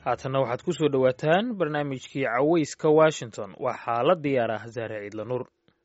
haatanna waxaad ku soo dhowaataan barnaamijkii cawayska washington waxaa la diyaar ah zahre ciidla nuur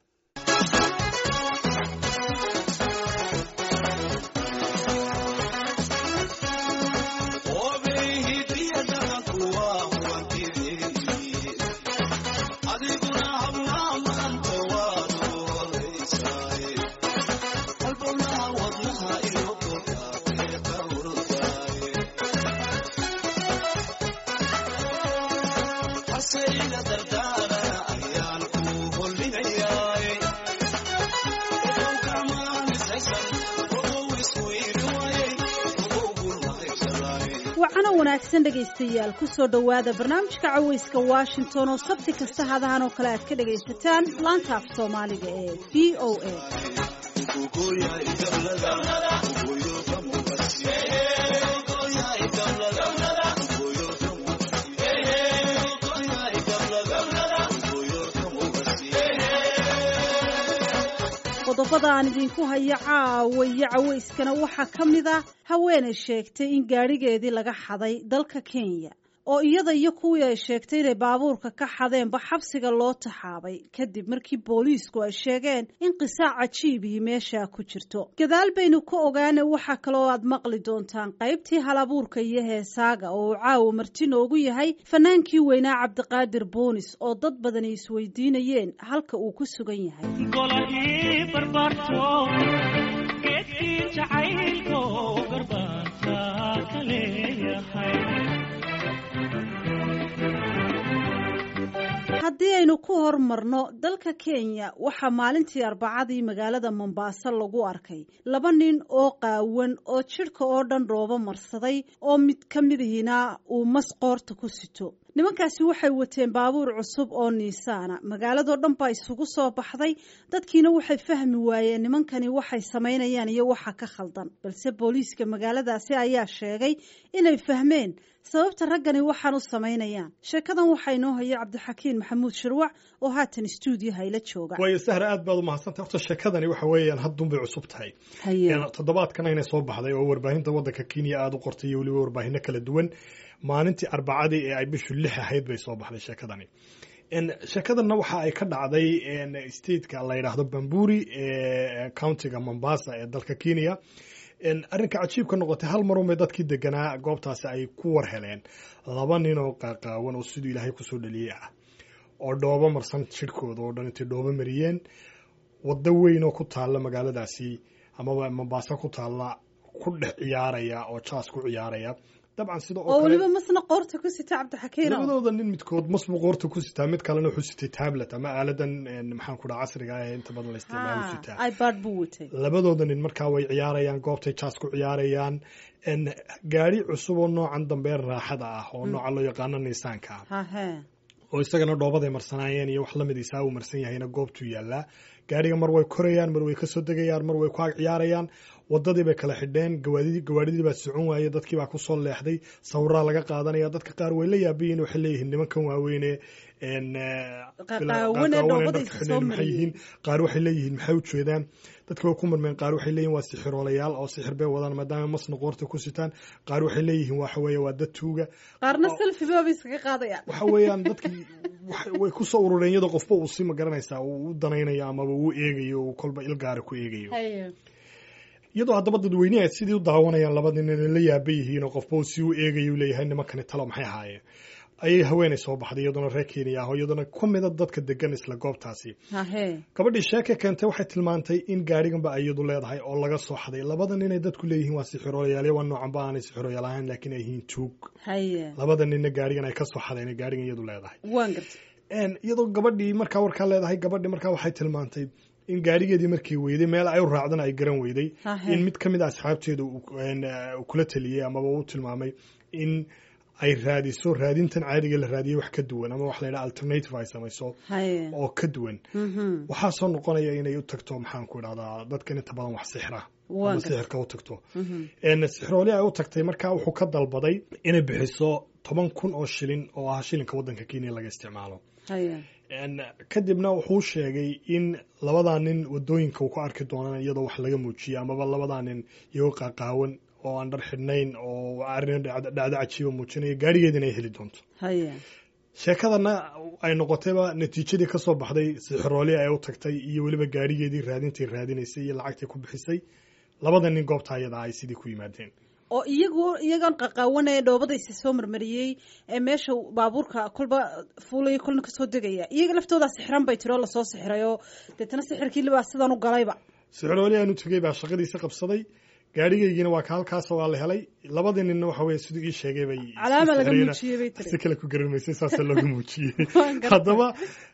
wacana wanaagsan dhegaystayaal ku soo dhowaada barnaamijka cawayska washington oo sabti kasta hadahan oo kale aad ka dhagaysataan laanta af soomaaliga ee v o a qodobada aan idinku hayo caawa iyo cawayskana waxaa ka mid ah haweenay sheegtay in gaadhigeedii laga xaday dalka kenya oo iyada iyo kuwii ay sheegtay inay baabuurka ka xadeenba xabsiga loo taxaabay kadib markii booliisku ay sheegeen in qisaac cajiibii meeshaa ku jirto gadaal baynu ka ogaana waxaa kaloo aad maqli doontaan qaybtii halabuurka iyo heesaaga oo uu caawa marti noogu yahay fanaankii weynaa cabdiqaadir boonis oo dad badani isweydiinayeen halka uu ku sugan yahay haddii aynu ku hormarno dalka kenya waxaa maalintii arbacadii magaalada mombaaso lagu arkay laba nin oo qaawan oo jidhka oo dhan dhoobo marsaday oo mid ka midihiina uu mas qoorta ku sito nimankaasi waxay wateen baabuur cusub oo niisaana magaaladoo dhan baa isugu soo baxday dadkiina waxay fahmi waayeen nimankani waxay samaynayaan iyo waxa ka khaldan balse booliiska magaaladaasi ayaa sheegay inay fahmeen sababta raggani waxaan u samaynayaan sheekadan waxaa inoo haya cabdixakiin maxamuud shirwac oo haatan stuudiyaha ila jooga waayo sahra aad baad u mahadsantay horta sheekadani waxa weeyaan haddunbay cusub tahay toddobaadkana inay soo baxday oo warbaahinta waddanka kenya aada u qortay iyo weliba warbaahino kala duwan maalintii arbacadii ee ay bishu lix ahayd bay soo baxday sheekadani sheekadanna waxa ay ka dhacday stateka la yidhaahdo bamburi ee countiga mombasa ee dalka kenya arrinka cajiibka noqotay hal marunbay dadkii deganaa goobtaasi ay ku war heleen laba nin oo qaaqaawan oo siduu ilaahay kusoo dhaliyey ah oo dhoobo marsan jidhkooda oo dhan intay dhoobo mariyeen waddo weyn oo ku taalla magaaladaasi amaba mombaaso ku taalla ku dhex ciyaaraya oo jaas ku ciyaaraya dabcan sida oo weliba masna qoorta ku sita cabdixakiin labadooda nin midkood masbuu qoorta ku sitaa mid kalena wuxuu sitay tablet ama aaladan maxaan ku dhaha casriga ah ee inta badan la isticmaalo sitaa ipad buu watay labadooda nin markaa way ciyaarayaan goobtay jaas ku ciyaarayaan gaari cusub oo noocan dambe raaxada ah oo nooca loo yaqaano niisaanka ah oo isagana dhoobaday marsanaayeen iyo wax lamid isaa uu marsan yahayna goobtuu yaallaa gaariga mar way korayaan mar way kasoo degayaan mar way ku ag ciyaarayaan wadadii bay kala xidheen gawaadidii baa socon waaye dadkii baa kusoo leexday sawiraa laga qaadanaya dadka qaar way la yaabayiin waxay leeyihiin nimankan waaweyne maxay yihiin qaar waxay leeyihiin maxay u jeedaan dadka way ku marmeen qaar waxay leeyihin waa sixiroolayaal oo sixir bay wadaan maadaama masna qoorta ku sitaan qaar waxay leeyihiin waxa weeye waa dad tuuga qaarna selfibaba iskaga qaadayaan waxa weeyaan dadkii way kusoo urureen iyadoo qofba uu si ma garanaysaa uu u danaynayo amaba uu eegayo uu kolba ilgaara ku eegayo iyadoo haddaba dadweyneha sidii u daawanayaan labadii nin la yaaba yihiin oo qofba uu si u eegayo leeyahay nimankani talo maxay ahaayeen ayay haweenay soo baxday iyadoona reer kenya ah oo iyadoona ku mida dadka degan isla goobtaasi gabadhii sheeke keentay waxay tilmaantay in gaariganba iyadu leedahay oo laga soo xaday labada ninay dadku leeyihiin waa sixiroolayaal waa noocanba aanay sixiroolayaal ahayn laakiin ay yihiin tuug labada ninna gaarigan ay ka soo xadeen gaarigan iyadu leedahay iyadoo gabadhii markaa warkaa leedahay gabadhii markaa waxay tilmaantay in gaarigeedii markii weyday meel ay u raacdana ay garan weyday in mid ka mid a asxaabteeda kula taliyey amaba u tilmaamay in ay raadiso raadintan caadiga la raadiyey wax ka duwan ama wax la yidhaha alternative ay samayso oo ka duwan waxaa soo noqonaya inay u tagto maxaan ku idhahdaa dadkan inta badan wax sixra ama sixirka u tagto sixrooli ay u tagtay markaa wuxuu ka dalbaday inay bixiso toban kun oo shilin oo ah shilinka waddanka kenya laga isticmaalo kadibna wuxuu sheegay in labadaa nin wadooyinka uu ku arki doonaan iyadoo wax laga muujiye amaba labadaa nin iyagoo qaaqaawan oo aan dhar xidhnayn oo arrin dhacdo cajiiba muujinaya gaadhigeedina ay heli doonto haye sheekadana ay noqotayba natiijadii ka soo baxday sixirooli ay u tagtay iyo weliba gaadhigeedii raadintay raadinaysay iyo lacagtay ku bixisay labada nin goobta ayada ay sidii ku yimaadeen oo iyagu iyagoon qaqaawanaya dhoobada isi soo marmariyey ee meesha baabuurka kolba fuulaya kolna kasoo degaya iyaga laftoodaa sixiran bay tiri oo lasoo sixiray oo deetana sixirkiilibaa sidan u galayba sixirooli aanu tegey baa shaqadiisa qabsaday gaadhigaygiina waa ka halkaas waa la helay labadii ninna waxa weye siduu ii sheegay bay calaama laga muujiyey bay tiri si kale ku garamaysay saasa looga muujiyey haddaba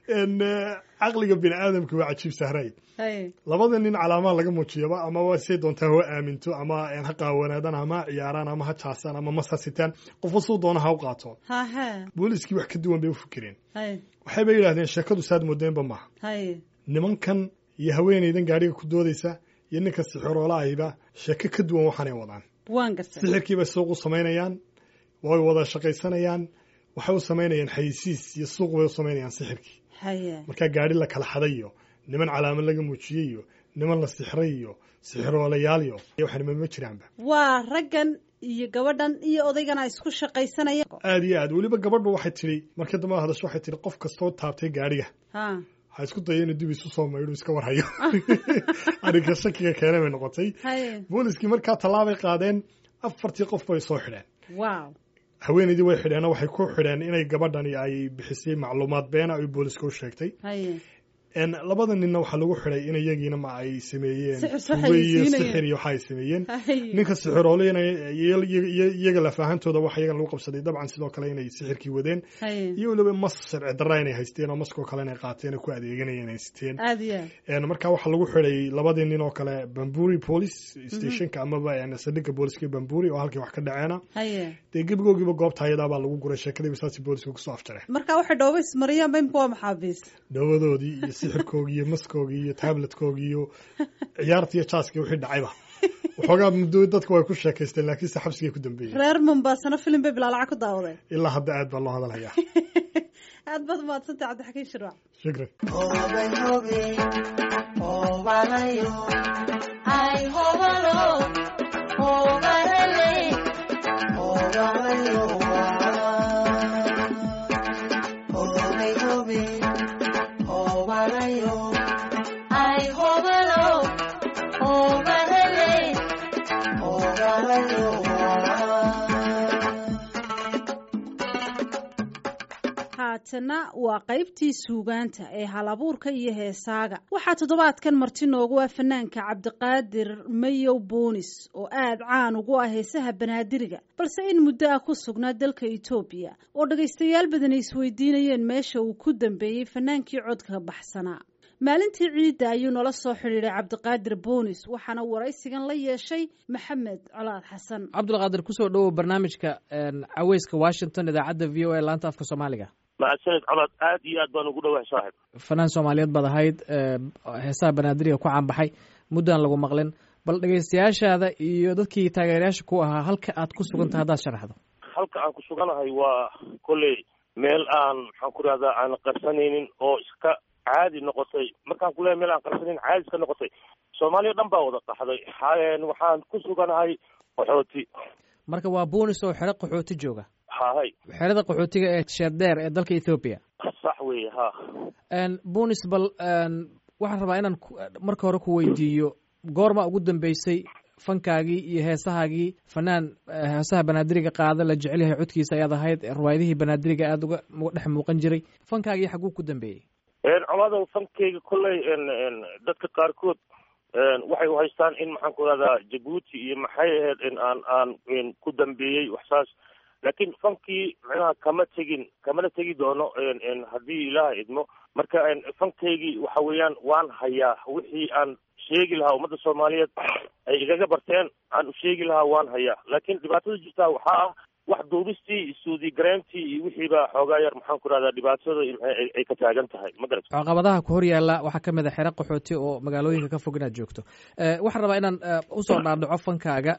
caqliga bini aadamka waa cajiib sahray haye labada nin calaamaha laga muujiyaba ama waa say doontaa ha aaminto ama ha qaawanaadaan ama ha ciyaaraan ama ha jaasaan ama masasitaan qofka suu doona ha u qaato haha booliiskii wax ka duwan bay u fikireen haye waxayba yidhahdeen sheekadu saad moodeenba maaha haye nimankan iyo haweenaydan gaadhiga ku doodaysa iyo ninka sixiroolahayba sheeko ka duwan waxaanay wadaan waan gartay sixirkiibay suuq u samaynayaan way wada shaqaysanayaan waxay u samaynayaan xayisiis iyo suuq bay u samaynayaan sixirkii haye markaa gaadhi la kala xaday iyo niman calaamad laga muujiyey iyo niman la sixray iyo sixiroolayaal iyo waxanima ma jiraanba waa raggan iyo gabadhan iyo odaygana isku shaqaysanaya aada iyo aad weliba gabadhu waxay tidhi markii dambe hadasho waxay tidhi qof kastoo taabtay gaadhiga ha ha isku daya inuu dib isu soo maydho iska warhayo arrinka shakiga keena bay noqotay haye booliskii markaa tallaabay qaadeen afartii qof bay soo xidheen wow haweenaydii way xidheenoo waxay ku xidheen inay gabadhani ay bixisay macluumaad beena ay booliska u sheegtay haye labada ninna waxaa lagu xidhay in iyagiina ma ay sameeyeen Sixir soo tuugo iyo xayeysiinayeen. sixir iyo waxa ay sameeyeen haye ninka sixirooleyna iyaga lafaahantooda waxa iyaga lagu qabsaday dabcan sidoo kale inay sixirkii wadeen haye iyo weliba mas sharci darra inay haysteen oo maskoo kale inay qaateen oo ku adeeganayeen ay siteen aada iyo aad Een, markaa waxaa lagu xidhay labadii nin oo kale bamburi police stationka amaba een, saldhigga booliska bamburi oo halkii wax ka dhaceena haye dee gebigoogiiba goobta ayadaa baa lagu guray sheekadiiba saasi booliska kusoo afjareen marka waxay dhooba ismariyaan ba imka waa maxaabiis dhawadoodii iyo sixirkoogii iyo maskoogii iyo tabletkoogii iyo ciyaartii iyo jaaskii wixii dhacayba waxoogaa muddo dadka way ku sheekaysteen laakiinse xabsigay ku dambeeyeen reer mombaasana filim bay bilaa lacag ku daawadeen ilaa hadda aad baa loo hadalhayaa aad baad umahadsantay cabdixakiin shirwac shukran haatana waa qaybtii suugaanta ee halabuurka iyo heesaaga waxaa toddobaadkan marti noogu ah fanaanka cabdiqaadir mayow boonis oo aad caan ugu ah heesaha banaadiriga balse in muddo ah ku sugnaa dalka etoobiya oo dhagaystayaal badan ay isweydiinayeen meesha uu ku dambeeyey fanaankii codka baxsanaa maalintii ciidda ayuu nala soo xidhiidhay cabdiqaadir boonis waxaana waraysigan la yeeshay maxamed colaad xasan cabdulqaadir kusoo dhowow barnaamijka caweyska washington idaacadda v o a laanta afka soomaaliga mahadsanid colaad aad iyo aad baan ugu dhawahay saaxib fanaan soomaaliyeed baad ahayd heesaha banaadiriga ku caanbaxay muddaan lagu maqlin bal dhegaystayaashaada iyo dadkii taageerayaasha ku ahaa halka aad ku sugantahay haddaad sharaxdo halka aan ku suganahay waa kolley meel aan maxaan ku rahdaa aan qarsanaynin oo iska caadi noqotay markaan ku leeyahay meel aan qarsanaynin caadi iska noqotay soomaaliya dhan baa wada qaxday xaayeen waxaan ku suganahay qaxooti marka waa boonis oo xero qaxooti jooga hahay xerada qaxootiga ee sheerdheer ee dalka ethoobiya sax weeye ha boonis bal waxaan rabaa inaan marka hore ku weydiiyo goorma ugu dambeysay fankaagii iyo heesahaagii fanaan heesaha banaadiriga qaada la jecel yahay codkiisa ayaad ahayd riwaayadihii banaadiriga aada uga dhex muuqan jiray fankaagii xaguu ku dambeeyey colaada fankeyga kolley dadka qaarkood waxay uhaystaan in maxaan ku rahdaa jabuuti iyo maxay ahayd in aan aan ku dambeeyey waxsaas laakiin fankii micnaha kama tegin kamana tegi doono haddii ilaaha idmo marka fankaygii waxa weeyaan waan hayaa wixii aan sheegi lahaa ummadda soomaaliyeed ay igaga barteen aan u sheegi lahaa waan hayaa laakiin dhibaatada jirtaa waxaa ah wax duubistii suudi gareyntii iyo wixiiba xoogaa yar maxaan ku rahdaa dhibaatada ay ka taagan tahay ma garat caqabadaha ku hor yaalla waxaa ka mid a xero qaxooti oo magaalooyinka ka fog inaad joogto waxaan rabaa inaan usoo dhaadhaco fankaaga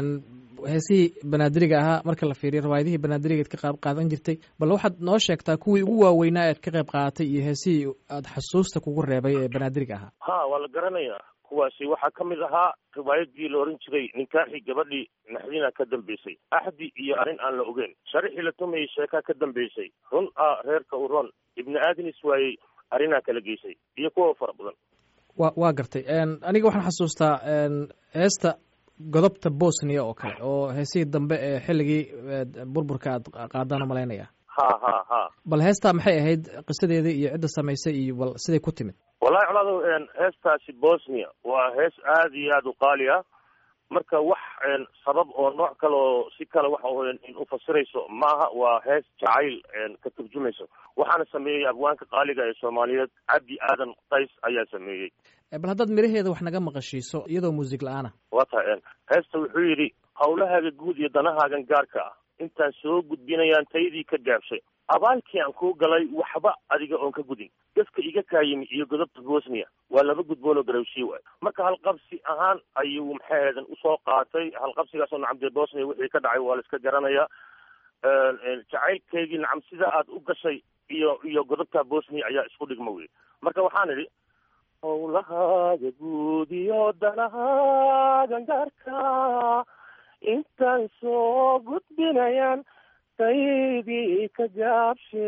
heesihii banaadiriga ahaa marka la fiiriyo riwaayadihii banaadiriga ad ka qayb qaadan jirtay bal waxaad noo sheegtaa kuwii ugu waaweynaa ead ka qayb qaadatay iyo heesihii aad xasuusta kugu reebay ee banaadiriga ahaa ha waa la garanayaa kuwaasi waxaa ka mid ahaa riwaayadii la ohan jiray ninkaaxii gabadhii naxdina ka dambeysay axdi iyo arrin aan la ogeyn sharixii la tumayay sheekaa ka dambeysay run ah reerka u ron ibni aadnis waayey arrinaa kala geysay iyo kuwa fara badan wa waa gartay aniga waxaan xasuustaa heesta godobta bosnia oo kale oo heesihii dambe ee xilligii burburka aad qaadaan u malaynaya ha ha ha bal heestaa maxay ahayd qisadeedii iyo cidda samaysay iyo bal siday ku timid wallahi colaado heestaasi bosnia waa hees aada iyo aada u qaali ah marka wax sabab oo nooc kale oo si kale waxa in ufasirayso maaha waa hees jacayl ka turjumayso waxaana sameeyey abwaanka qaaliga ee soomaaliyeed cabdi aadan qays ayaa sameeyey bal haddaad miraheeda wax naga maqashiiso iyadoo muusig la-aana waa tahay heesta wuxuu yidhi hawlahaaga guud iyo danahaagan gaarka ah intaan soo gudbinayaan taydii ka gaabshay abaalkii aan kuu galay waxba adiga oon ka gudin dadka iga kaayimi iyo godobta bosnia waa laba gudboon oo garawshii waay marka halqabsi ahaan ayuu maxaheedan usoo qaatay halqabsigaasoo nacam dee bosnia wixii ka dhacay waa la iska garanayaa jacaylkeygii nacam sida aad u gashay iyo iyo godobta bosnia ayaa isku dhigma wey marka waxaan idhi hawlahaaga guud iyo danahaagan gaarka intaan soo gudbinayaan taydii ka gaabshe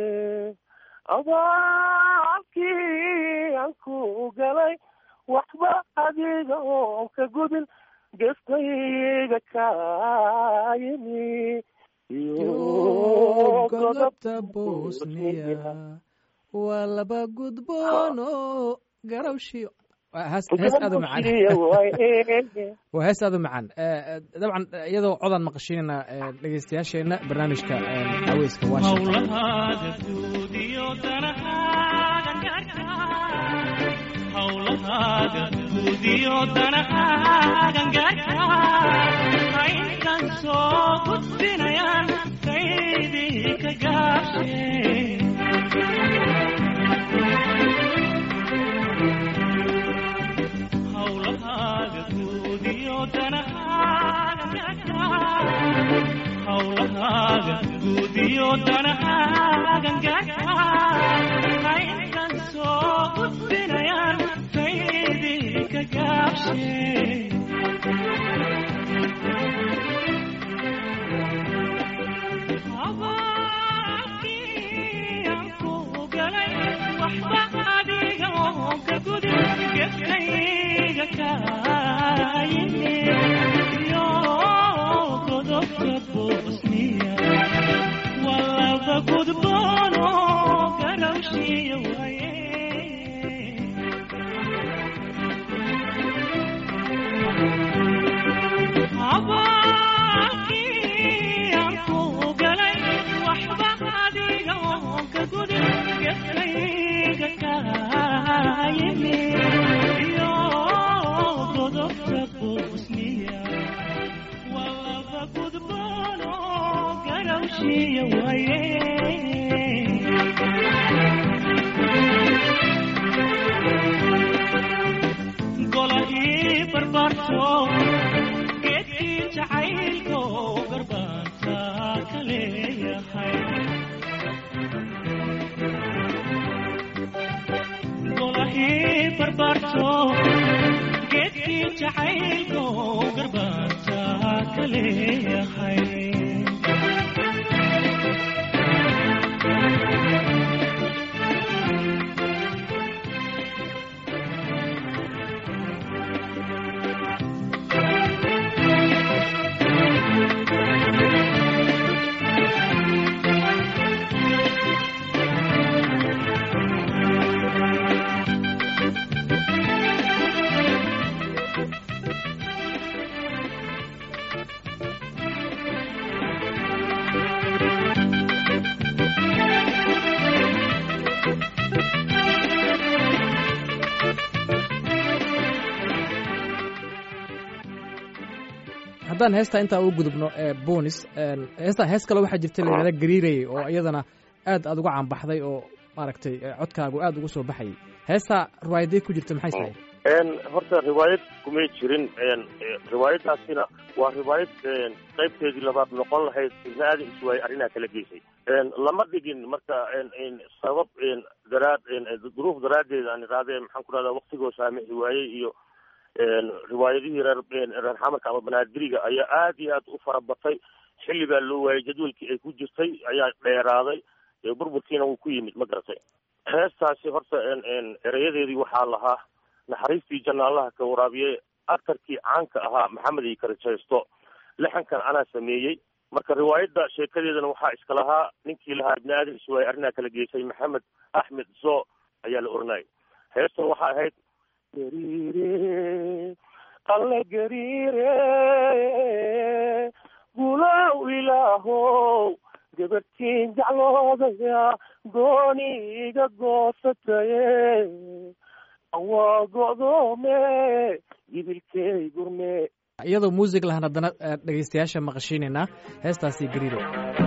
abaalkii aan ku galay waxba adiga oon ka gudin geftayga kaayimi iyo godobta bosnia waa laba gudboono garawshiyo hees aad u macaan waa hees aad u macaan dabcan iyadoo codaan maqashiinayna dhegeystayaasheena barnaamijka haweyska hawlahaaga guudiyo danahaagan gaarka haynkan soo gudbinayaan taydii ka gaabshe abaalkii aan ku galay waxba adiga oon ka gudin gefkayga kaayimi gudboono garawshiya waaye abaalkii aan ku galay waxba adiga oon ka gudin gefkayga kaayimi iyo godobta bosniya walaba gudboono garawshiya waaye golahii barbaarto geedkii jacaylko garbaanta ka leeyahay golahii barbaarto geedkii jacaylko garbaanta ka leeyahay haddaan heestaa intaa u gudubno bonis heestaa hees kale waxaa jirta layihahda gariirayay oo iyadana aad aad uga caanbaxday oo maaragtay codkaagu aad ugu soo baxayay heestaa riwaayaday ku jirta maxay tahay horta riwaayad kumay jirin riwaayadaasina waa riwaayad qaybteedii labaad noqon lahayd ibna aadan iswaay arrinaa kala geysay lama dhigin marka sabab daraad duruuf daraaddeed aan iraade maxaan ku rahdaa waktigoo saamixi waayey iyo riwaayadihii reer reer xamarka ama banaadiriga ayaa aad iyo aad u farabatay xilli baa loo waayay jadwalkii ay ku jirtay ayaa dheeraaday burburkiina wuu ku yimid ma garatay heestaasi horta erayadeedii waxaa lahaa naxariistii jannaalaha ka waraabiyey aktarkii caanka ahaa maxamed iyo karajaysto lixankan anaa sameeyey marka riwaayadda sheekadeedana waxaa iska lahaa ninkii lahaa ibni aadan iswaay arrinaa kala geysay maxamed axmed zo ayaa la oranayay heestan waxaa ahayd gariire alle gariire gulow ilaahow gabartiin jacloodaya gooni iga goosataye waa go'doome yibilkey gurme iyadoo muusig lahan haddana dhegaystayaasha maqashiinaynaa heestaasi gariiro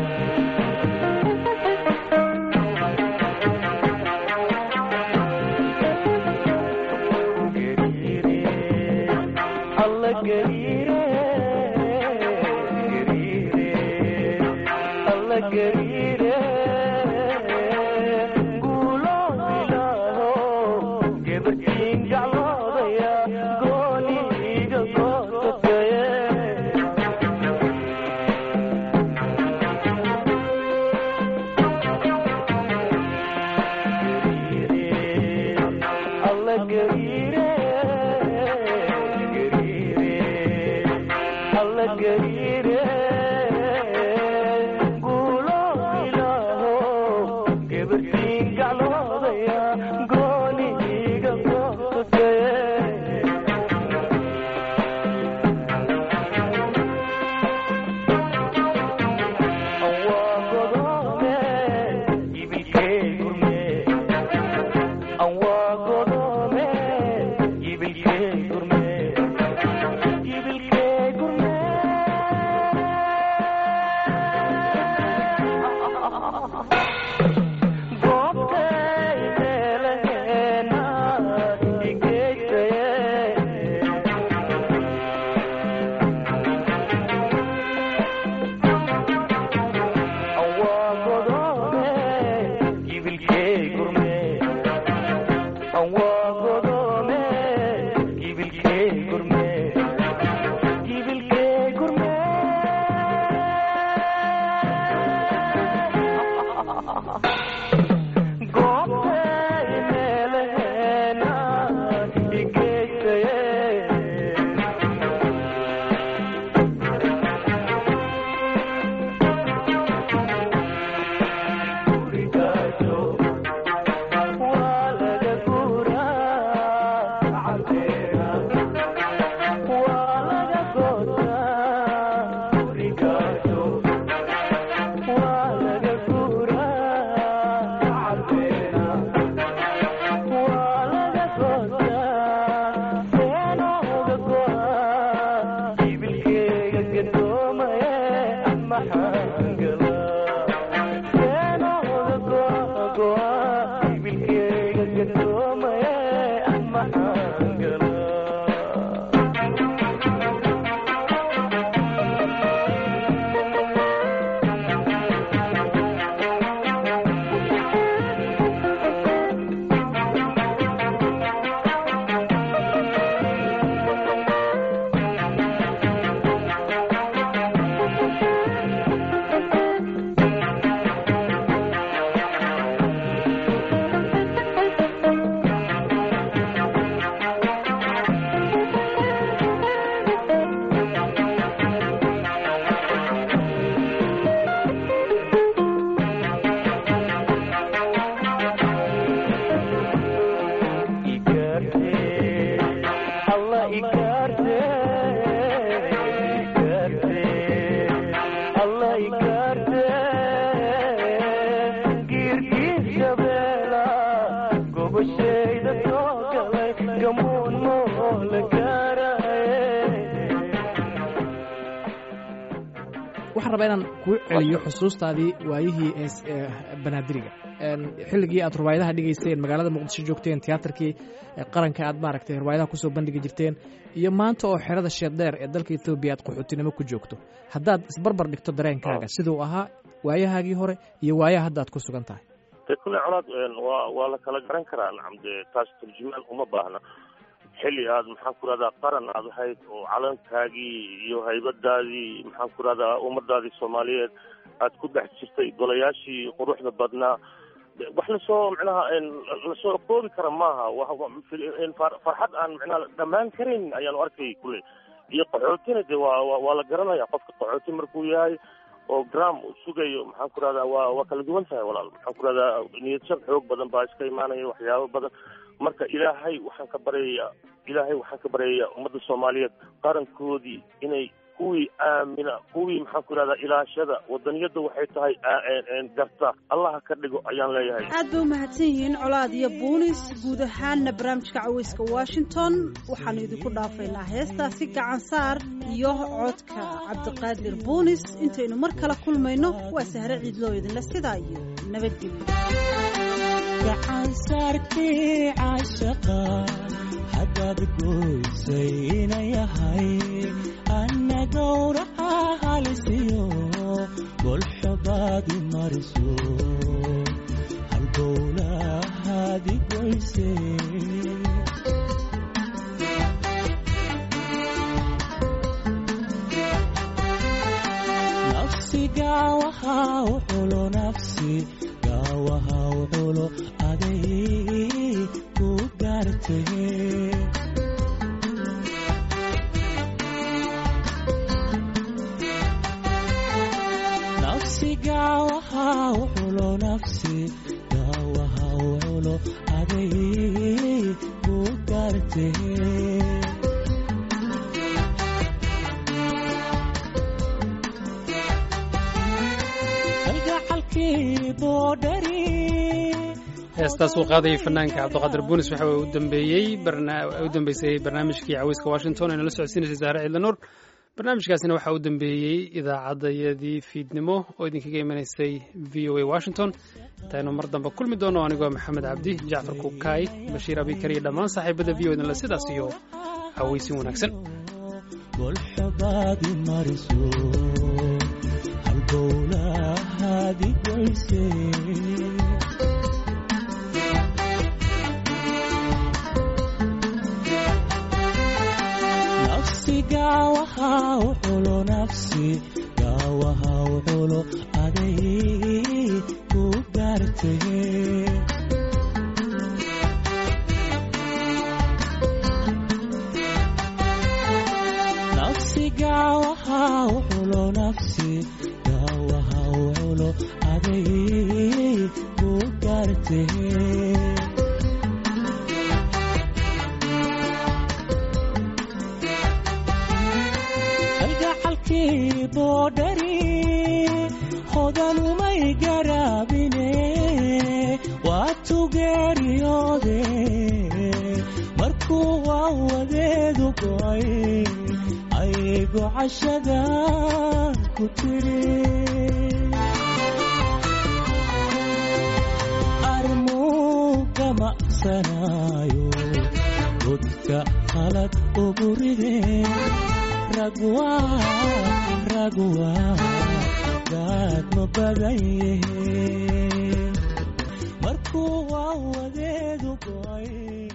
waxaan rabaa inaan kuu celiyo xusuustaadii waayihii banaadiriga xilligii aad riwaayadaha dhigayseen magaalada muqdisho joogteen tiyaatarkii qaranka aad maaragtay riwaayadaha kusoo bandhigi jirteen iyo maanta oo xerada sheeddheer ee dalka ethoobiya aad qaxootinimo ku joogto haddaad isbarbar dhigto dareenkaaga siduu ahaa waayahaagii hore iyo waayaha hadda aad ku sugan tahay de kulle colaad waa waa la kala garan karaa nacam dee taas turjumaan uma baahna xilli aad maxaan ku rahdaa qaran aad ahayd oo calankaagii iyo haybadaadii maxaan ku rahdaa ummadaadii soomaaliyeed aad ku dhex jirtay golayaashii quruxda badnaa wax lasoo micnaha lasoo koobi kara maaha farxad aan micnaha dhammaan karin ayaanu arkay kule iyo qaxootina de waa waa la garanaya qofka qaxooti markuu yahay oo gram uu sugayo maxaan ku rahdaa waa waa kala duwan tahay walaal maxaan ku rahdaa niyadshab xoog badan baa iska imaanaya waxyaabo badan marka ilaahay waxaan ka baryayaa ilaahay waxaan ka baryayaa ummadda soomaaliyeed qarankoodii inay kuwii aamina kuwii maxaan ku ihahdaa ilaashada wadaniyadda waxay tahay garta allaha ka dhigo ayaan leeyahay aad bay u mahadsan yihiin colaad iyo buunis guud ahaanna barnaamijka caweyska washington waxaanu idinku dhaafaynaa heestaasi gacan saar iyo codka cabdiqaadir buunis intaynu mar kale kulmayno waa sahre ciidloo idinle sidaa iyo nabadgelyo gacan saarkii caashaqa haddaad goysay ina yahay anna gowraca halisiyo golxobaadi mariso halbowlahaadi goyse nafsi gaawaha u xulo nafsi gaawaha u xulo aday ku gaartee nafsi gaawaha u xulo nafsi gaawaha u xulo aday ku gaartee kalgacalkii boodhari heestaas uu qaadayay fanaanka cabdiqaadir buunis waxa u dambeeyey u dambeysay barnaamijkii caweyska washington ee nala socodsiinaysay saare ciidla nuur barnaamijkaasina waxaa u dambeeyey idaacaddayadii fiidnimo oo idinkaga imanaysay v o a washington intaynu mar dambe kulmi doono anigoo maxamed cabdi jacfar kukaay bashiir abikar iyo dhammaan saaxiibada v o idinle sidaas iyo caweysin wanaagsan golxobaadi mariso halbowlahaadi goyse nafsi gaawaha u xulo nafsi gaawaha u xulo aday ku gaartee nafsi gaawaha u xulo nafsi gaawaha u xulo aday ku gaartee kalgacalkii boodhari hodanumay garaabine waa tugeeriyoode markuu waa wadeedu go'ay aygo cashada ku tiri armuuga maqsanaayo godka qalad ugu ridee ragwa ragwa gaad ma badan yahe markuu waa wadeedu go'ay